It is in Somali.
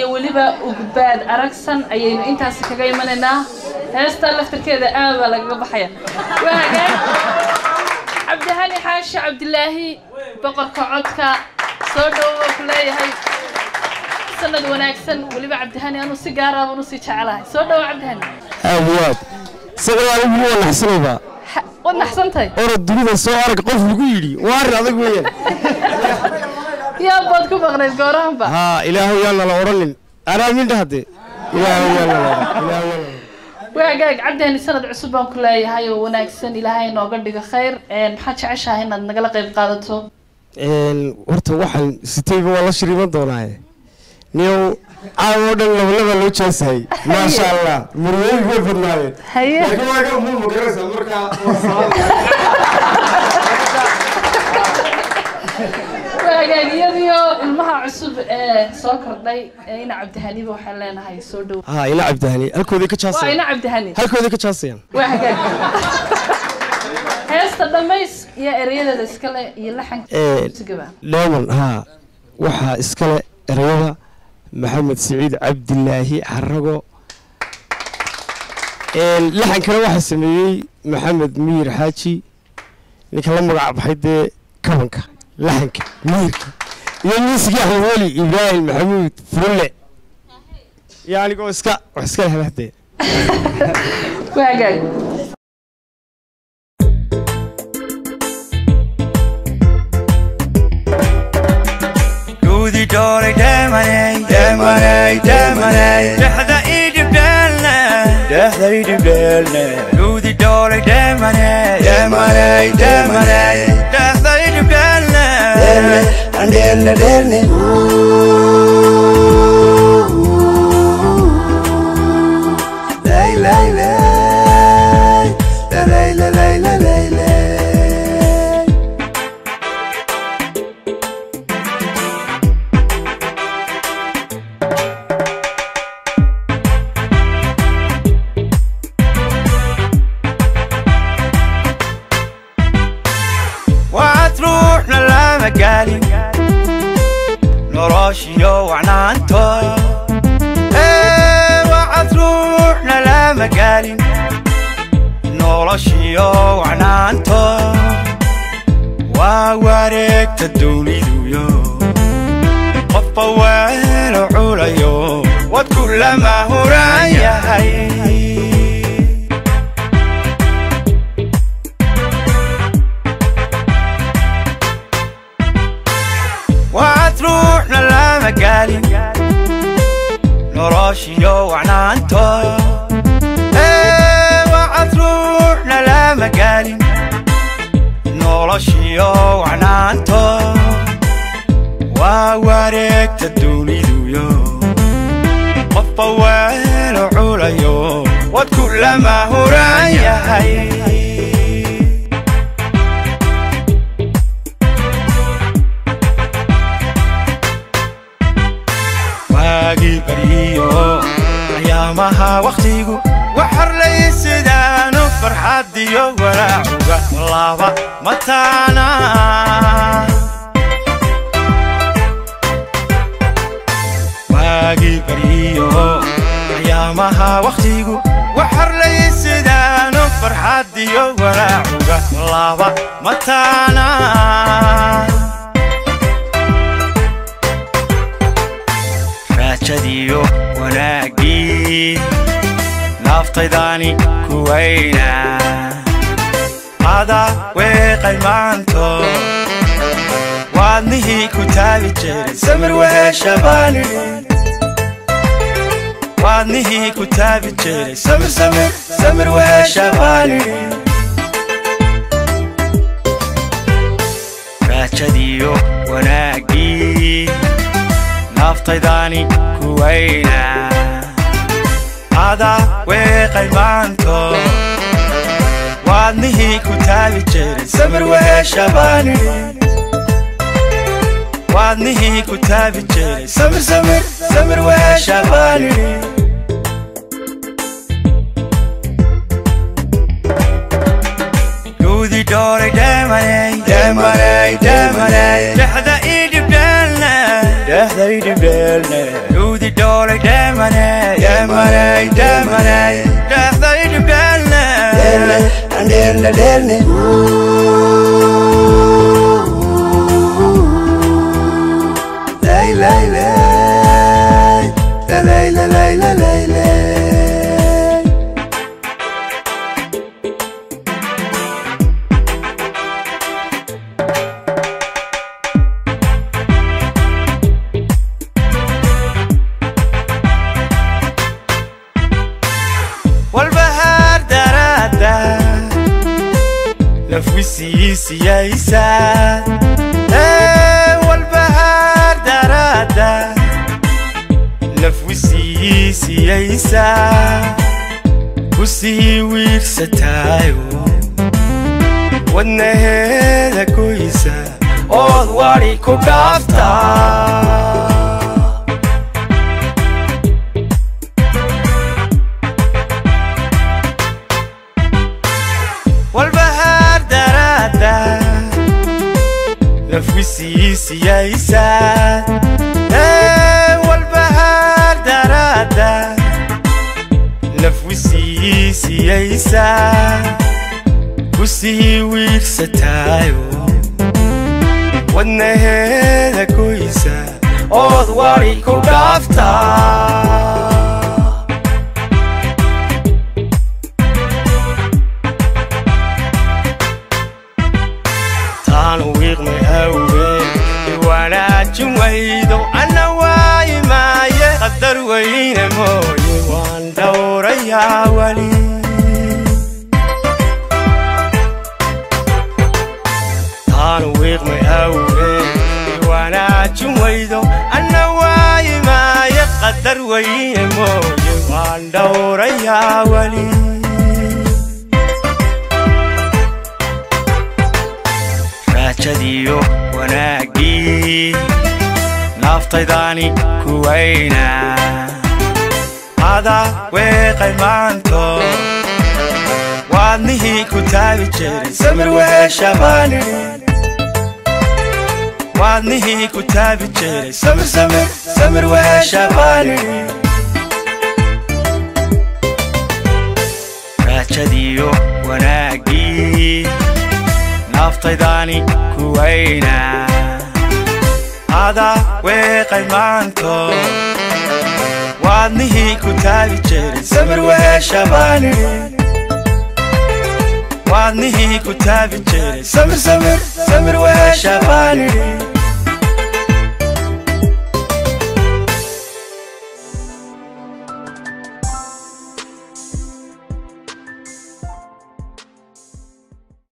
iyo weliba ugbaad aragsan ayaynu intaasi kaga imanaynaa heestaa laftarkeeda aad baa lagaga baxaya waa hagaag cabdihani xaashi cabdilaahi boqorka codka soo dhowo ku leeyahay sanad wanaagsan weliba cabdihani anuu si gaara baan usii jecelahay soo dhowo cabdihani aad iyo aad isaga anigu waa naxsanayba Ha- waad naxsantahay orod dunida soo arag qof lagu yidhi waa arrin adag weeyaan yaa baad ku maqnayd goorahanba haa ilaahow yaa nala odhanin anaa mindha haddee ilaahow yaa nala odhan ilaahow yaa nala waa hagaag cabdihani sanad cusub baan ku leeyahay oo wanaagsan ilaahay nooga dhigo khayr Een, maxaad jeceshahay inaad nagala qayb qaadato Een, horta waxaan sitayba waa la shiriiban doonaaye niyow caawa oo dhan labalaba loo jaasahay maasha allah murmooyin way badnaayeen haye laakiin waa ga muu magaraysaa markaa waa salaad waa hagaag iyadiyo ilmaha cusub ee soo kordhay ee ina cabdihaniba waxaan leenahay soo dhow haa ila cabdihani halkooday ka waa jaasayaan ina cabdihani halkooday ka jaasayaan waa hagaag heesta dhammays iyo erayadeeda iskale iyo laxanka Ee, sigaba dheeman haa waxaa iskale erayada maxamed siciid cabdilaahi xarago Een, laxankana waxaa sameeyey maxamed miyir xaaji ninka la magac baxay dee kabanka laxanka miyirka iyo miisigii axmed weli ibraahim maxamuud furulle iyo anigoo iska wax iska lehlahdee waa hagaag Gudi dole demane, demane, demane. Dehda idib delne, dehda idib delne. Gudi dole demane, demane, demane. Dehda idib delne, delne, delne, delne. Lay, lay, lay. Lay, lay, lay, lay, lay, lay. waxaad ruuxna lama gaalin noloshiyo wacnaanto Ee, waxaad ruuxna lama gaalin noloshiyo wacnaanto waa wareegta duniduyo qofba weelo culayo wadku lama huran yahay waxaad ruuxna lama gaalin noloshiyo wacnaanto Ee, waxaad ruuxna lama gaalin noloshiyo wacnaanto waa wareegta duniduyo qofba weelo culayo wadku lama huran yahay waagii baryiyo ayaamaha wakhtigu waxarlaysidaanu farxadiyo walaacuga laba mataana waagii baryiyo ayaamaha wakhtigu waxarlaysidaanu farxadiyo walaacuga laba mataana raajadiyo wanaaggii naaftaydani kuwayna ada weeqay maanto waadnihii ku taagi jiray samir weesha baani waadnihii ku taagi jiray samir samir samir weesha baani raajadiyo wanaaggii naftaydani kuwayna ada weeqay maanto waadnihii ku taagi jiray samir weesha baani waadnihii ku taagi jiray samir samir samir weesha baani gudi dole demane demane demane dehda idib delne dehda idib delne gudi gudi dhoolay dheemaney dheemaney dheemaney dhexday dhibdheelne Derne, derne, derne. Lay, lay, lay. Lay, lay, lay, lay, lay, lay. walbahaar daraada nafwisiisiyaysa walbahaar daraada nafwisiisiyaysa kusii wiirsataayo wadnaheeda goysa ood wadi ku dhaaftaa walbahaar daraada nafwisiisiyaysa walbahaar daraada nafwisiisiyaysa kusii wiirsataayo wadnaheeda goysa ood wadi ku dhaaftaa taanu wiiqmay awgeen iwanaajin waydo anna waayi maaye qadar weyne mooye waan dhowrayaa weli taanu wiiqmay awgeen iwanaajin waydo anna waayi maaye qadar weyne mooye waan dhowrayaa weli raajadiyo wanaaggii naaftaydani kuwayna ada weeqay maanto waadnihii ku taabi jiray samir weeshabaani waadnihii ku taabi jiray samir samir samir weeshabaani raajadiyo wanaaggii naftaydani kuwayna ada weeqay maanto waadnihii ku taabi jiray samir weeshabaani waadnihii ku taabi jiray samir samir samir weeshabaani